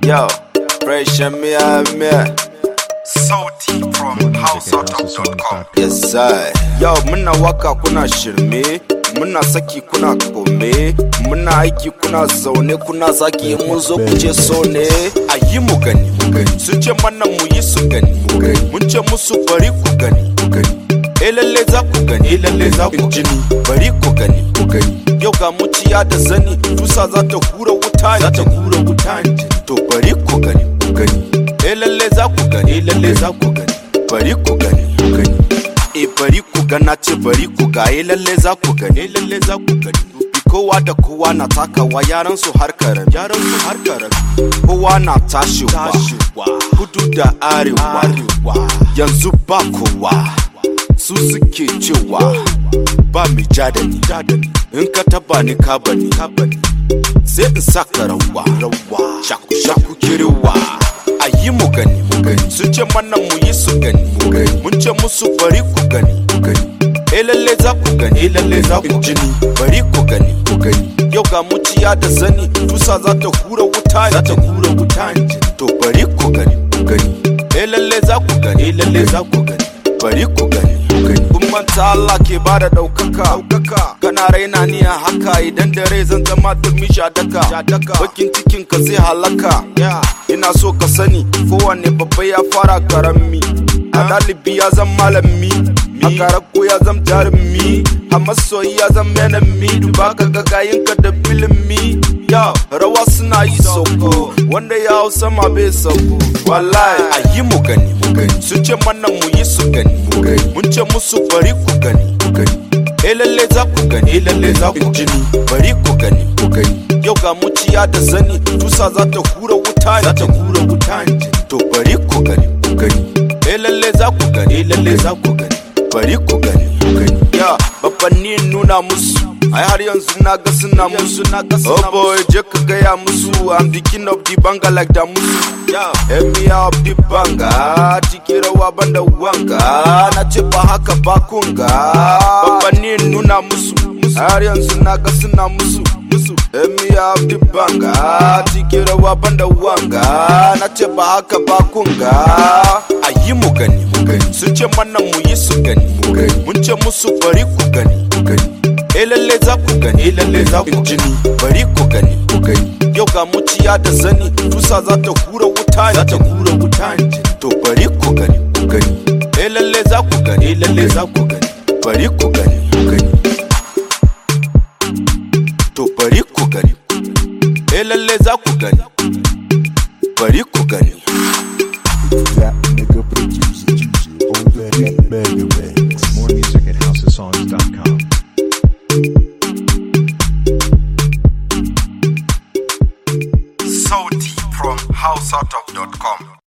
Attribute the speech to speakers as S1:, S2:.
S1: Yo, fresh and me, I'm me.
S2: Sauti from houseouttalk.com.
S1: Yes, I. Yo, muna waka kuna shirme, muna saki kuna kome, muna aiki kuna zaune kuna zaki mun zo ku ce so ne. A yi mu gani, sun ce mana mu yi su gani, mun ce musu bari ku gani, E lalle za ku gani, e lalle za ku jini, bari ku gani, Yau ga muciya da zani, tusa za ta hura wuta za ta hura wuta To bari ku gani, ku gani. E lalle za ku gani, e lalle za ku gani, bari ku gani, ku gani. E bari ku gana ce bari ku ga e lalle za ku gani, e lalle za ku gani. Kowa da kowa na takawa yaran su har karam, yaran su har karam. Kowa na tashiwa, kudu da arewa, yanzu ba kowa. Su suke cewa ba mai ja da ni, in ka taba ni ka bani, sai in saka rawa, shaku shaku kiriwa. a yi mu gani sun ce mana mu yi su gani mun ce musu bari ku gani e lalle za ku gani e lalle za ku jini bari ku gani yau ga muciya da zani tusa za ta hura wuta za ta hura wuta to bari ku gani e lalle za ku gani e lalle za ku gani bari ku gani kun manta Allah ke ba da ɗaukaka kana raina ni a haka idan dare zan zama turmi shadaka bakin cikin ka zai halaka ina so ka sani kowanne babba ya fara karami a ɗalibi ya zan malami a karako ya zam jarumi a masoyi ya zam enemy duba ka ga ka da filimi ya rawa suna yi sauko wanda ya hau sama bai sauko wallahi a yi mu gani sun ce mana mu yi su gani mun ce musu bari ku gani e lalle za ku gani e lalle za ku jini bari ku gani yau ga muciya da zani tusa za ta hura wuta za ta hura wuta to bari ku gani e lalle za ku gani e lalle za ku gani bari ku gani ya babbanni nuna musu ai har yanzu na ga suna musu na ga suna oh boy je ka gaya musu i'm the king of the banga like da musu emia of the banga ciki rawa banda wanga na ce ba haka ba kunga babbanni nuna musu har yanzu na ga suna musu musu emia of the banga ciki rawa banda wanga na ce ba haka ba kunga a yi mu gani sun ce mana mu yi su gani mun ce musu bari ku gani e lalle za ku gani e lalle za ku jini bari ku gani yau ga muciya da zani tusa za ta hura wuta za ta hura wuta to bari ku gani e lalle za ku gani e lalle za ku gani bari ku gani to bari ku gani e lalle za ku gani bari ku gani
S3: That nigga producer, on that mega mix.
S2: More music at housesongs.com.